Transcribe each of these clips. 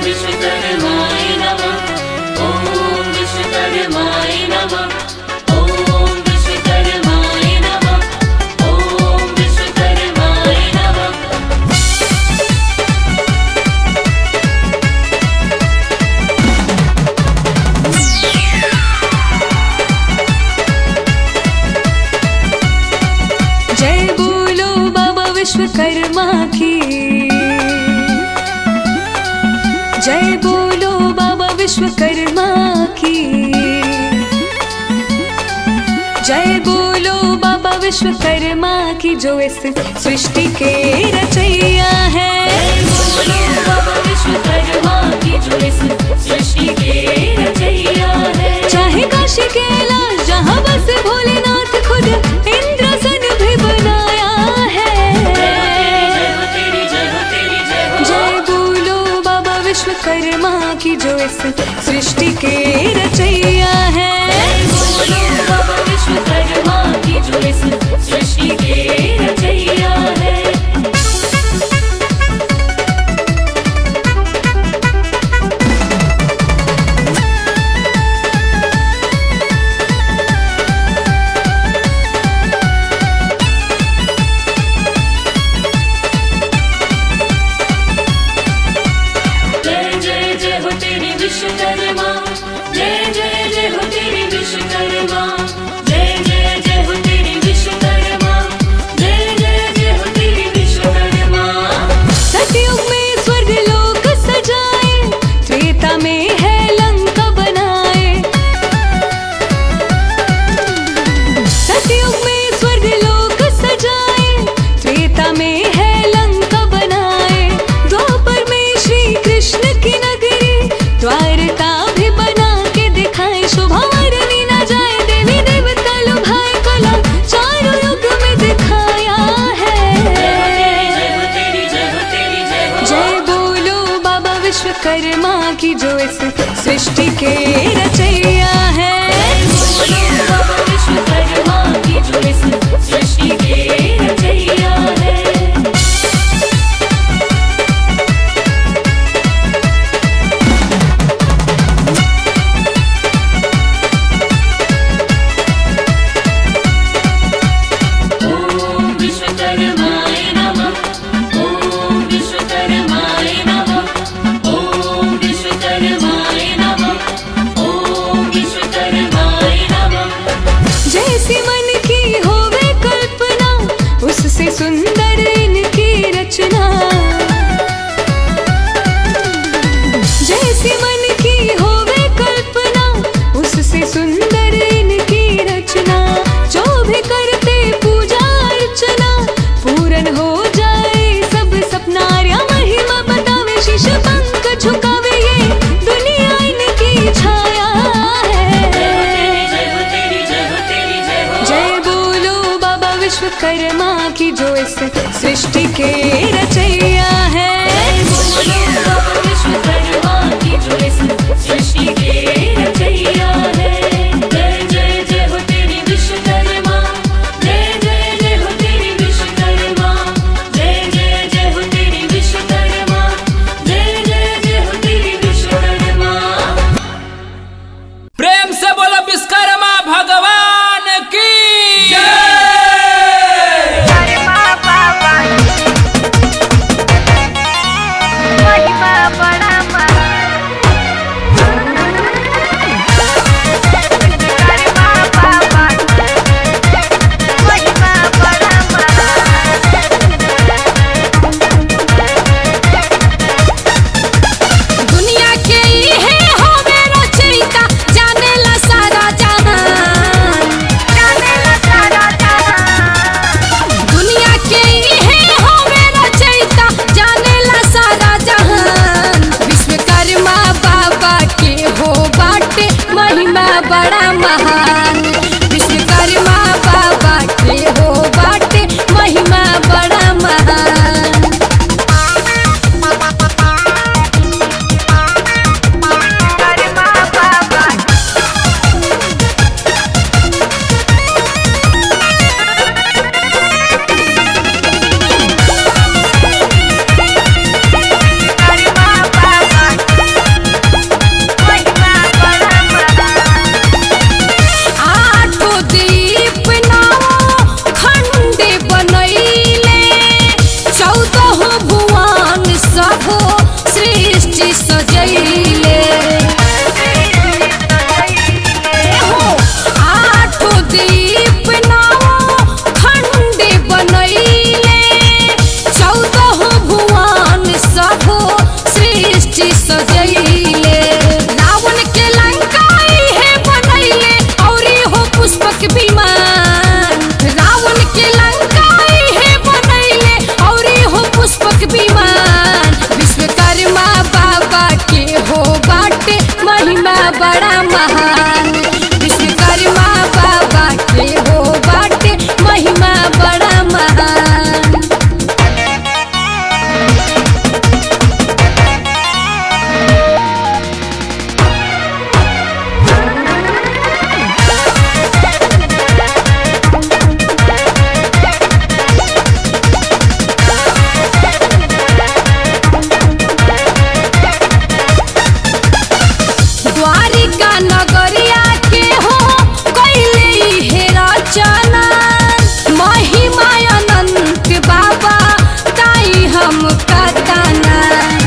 विश्वकर्माय नमः ॐ विश्वकर्माय नमः ॐ विश्वकर्माय नमः ॐ विश्वकर्माय नमः जय बोलो बाबा विश्वकर्मा की जय बोलो बाबा विश्वकर्मा की जय बोलो बाबा विश्वकर्मा की जो इस सृष्टि के रचैया है बोलो बाबा विश्वकर्मा की जो इस सृष्टि के रचैया है चाहे काशी कैलाश जहाँ बस भोलेनाथ खुद इंद्रसन भी बनाया है जय हो तेरी जय हो तेरी जय हो जय बोलो बाबा विश्वकर्मा की जो इस सृष्टि के रचैया है बोलो बाबा विश्वकर्मा की जो इस सृष्टि के रचैया है जय जय जय हो तेरी विश्वकर्मा जय जय जय हो तेरी विश्वकर्मा जय जय जय हो तेरी विश्वकर्मा जय जय जय हो तेरी विश्वकर्मा सतयुग में स्वर्ग लोक सजाए त्रेता में है लंका बनाए सतयुग में स्वर्ग लोक सजाए त्रेता में है लंका बनाए द्वापर में श्री कृष्ण की नगरी द्वारका भी बना के दिखाए शोभा वर्णी न जाए देवी देवता लुभाए कला चारों युग में दिखाया है जय हो तेरी जय हो तेरी जय हो जय बोलो बाबा विश्वकर्मा की जो इस सृष्टि के रचैया है बोलो बाबा विश्वकर्मा की जो इस सृष्टि के रचैया है ॐ विश्वकर्माय नमः ॐ विश्वकर्माय नमः ॐ विश्वकर्माय नमः ॐ विश्वकर्माय सजैले हो आठो दीप नाओ खंड बनैले चौदह भुवन सब सृष्टि सजैले रावण के लंकाई है बनैले औरी हो पुष्पक विमान रावण के लंकाई है बनैले औरी हो पुष्पक विमान विश्वकर्मा बाबा के हो बाटे महिमा बड़ा महान विश्वकर्मा बाबा के हो बाटे महिमा बड़ा महान द्वारिका नगरिया के हो कैले हे रचना महिमा अनंत बाबा ताई हम कतना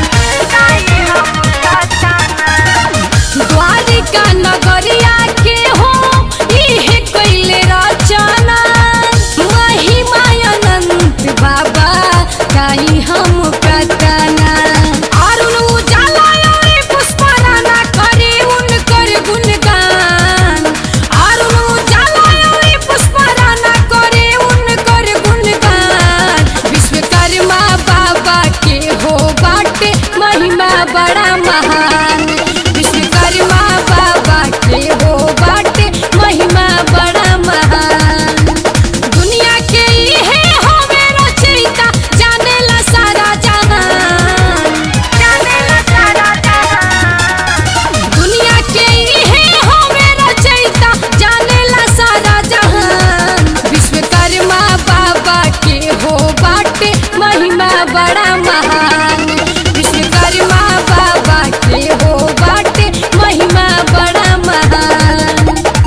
द्वारिका नगरिया के हो इहे कैले रचना महिमा अनंत बाबा ताई हम कतना अरुण उजाला और पुष्पराना करे उनकर गुणगान अरुण उजाला और पुष्पराना करे उनकर गुणगान विश्वकर्मा बाबा के हो बाटे महिमा बड़ा महान विश्वकर्मा बाबा के हो बाटे महिमा बड़ा महान दुनिया के इहे हवे रचयिता जानेला सारा जहान जानेला सारा जहान दुनिया के इहे हवे रचयिता जानेला सारा जहान विश्वकर्मा बाबा के हो बाटे महिमा बड़ा महान विश्वकर्मा बाबा के हो बाटे महिमा बड़ा महान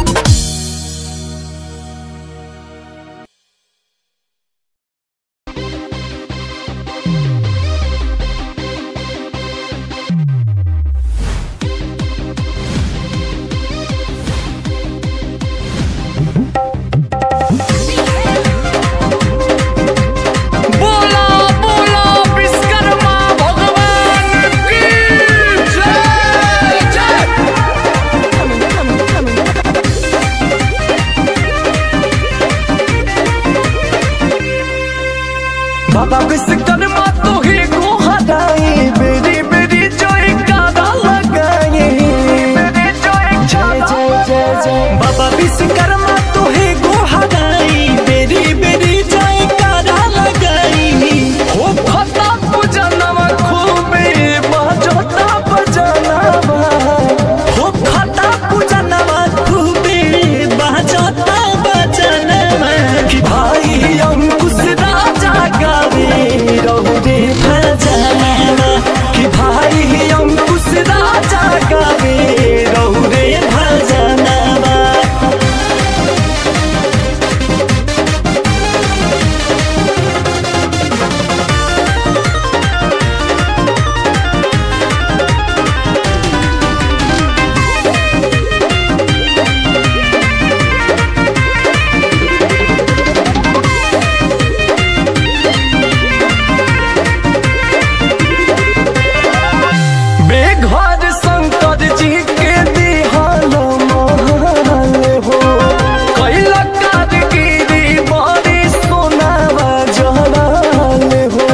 बोला बोला विश्वकर्मा भगवान की जय जय बाबा विश्वकर्मा तो ही को हटाए बेरी बेरी जोई कादा लगाए जय जय जय जय बाबा विश्वकर्मा तो ही को हटाई बेरी बेरी जोई कादा लगाई हो फटा पूजनवा खूबे बजता बजनवा हो फटा पूजनवा खूबे बजता बजनवा कि भाई अंकुश राजा गावे रहु रे भजनवा कि भाई अंकुश राजा गावे रहु रे भजनवा बेघर शंकर जी के दिहाल महल हो कैला कारगिरी बड़ी सोनावा जलाल हो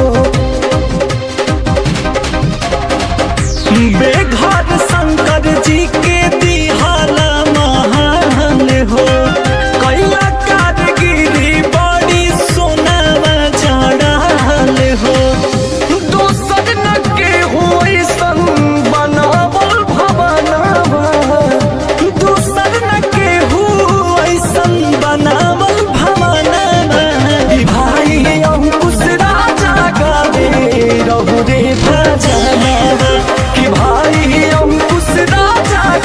बेघर शंकर जी के दिहाल महल हो कैला कारगिरी बड़ी सोनावा जलाल हो दोसर न के होई सन बनावल भवनवा दोसर न के होई सन बनावल भवनवा ई भाई अंकुश राजा गावे रहु रे भजनवा कि भाई अंकुश राजा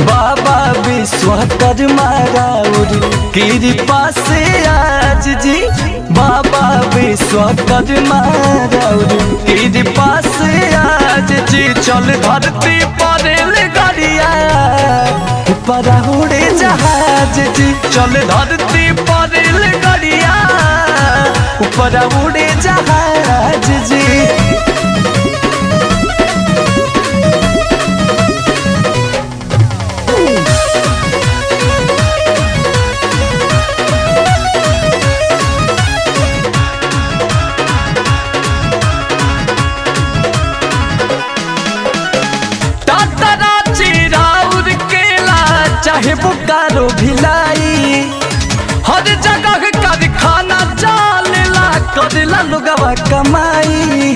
बाबा विश्वकर्मा राउर कृपा से आज जी बाबा विश्वकर्मा राउर कृपा से आज जी चल धरती पर गाड़िया ऊपर उड़े जहाज जी चल धरती पर गाड़िया ऊपर उड़े जहाज जी तातरा चिराउर केला चाहे बोकारो भिलाई हर जगह कारखाना चालेला करेला लोगवा कमाई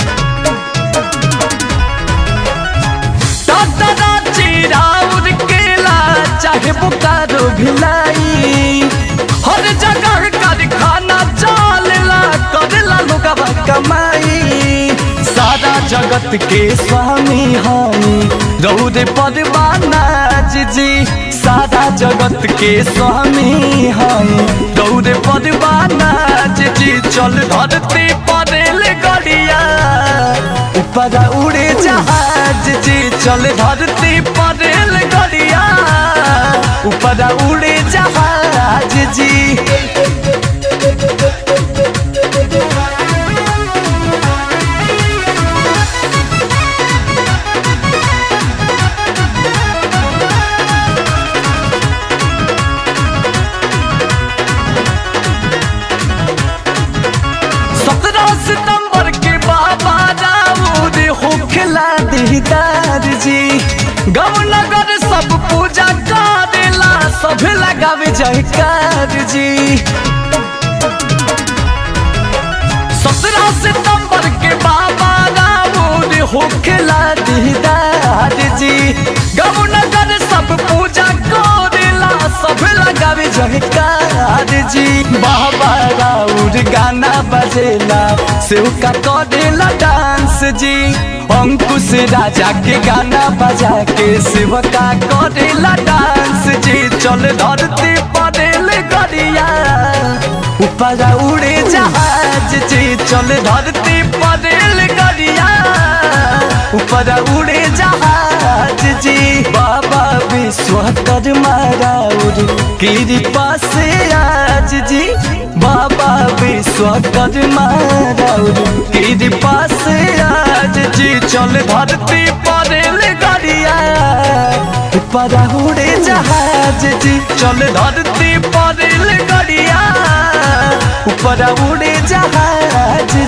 तातरा चिराउर केला चाहे बोकारो भिलाई हर जगह कारखाना चालेला करेला लोगवा कमाई सारा जगत के स्वामी हामी रौदे परवाना जी सारा जगत के स्वामी हामी रौदे परवाना जी चल धरती परेल गड़िया ऊपर उड़े जहाज जी चल धरती परेल गड़िया ऊपर उड़े जहाज जी सत्रह सितंबर के बाबा दाऊद होखला दीदार जी गौ नगर सब पूजा करेला सब लगावे जयकार जी सत्रह सितंबर के बाबा दाऊद होखला दीदार जी गौ नगर सब पूजा करेला सब लगावे जयकार जी बाबा राउर गाना बजेला सेव का करेला डांस जी अंकुश राजा के गाना बजा के शिव का करेला डांस जी चल धरती परेल गरिया ऊपर उड़े जहाज जी चल धरती परेल गरिया ऊपर उड़े जहाज जी बाबा विश्वकर्मा राउर कृपा से आज जी बाबा विश्वकर्मा राउर कृपा से आज जी चल धरती परेल गरिया ऊपर उड़े जहाज जी चल धरती परेल गरिया ऊपर उड़े जहाज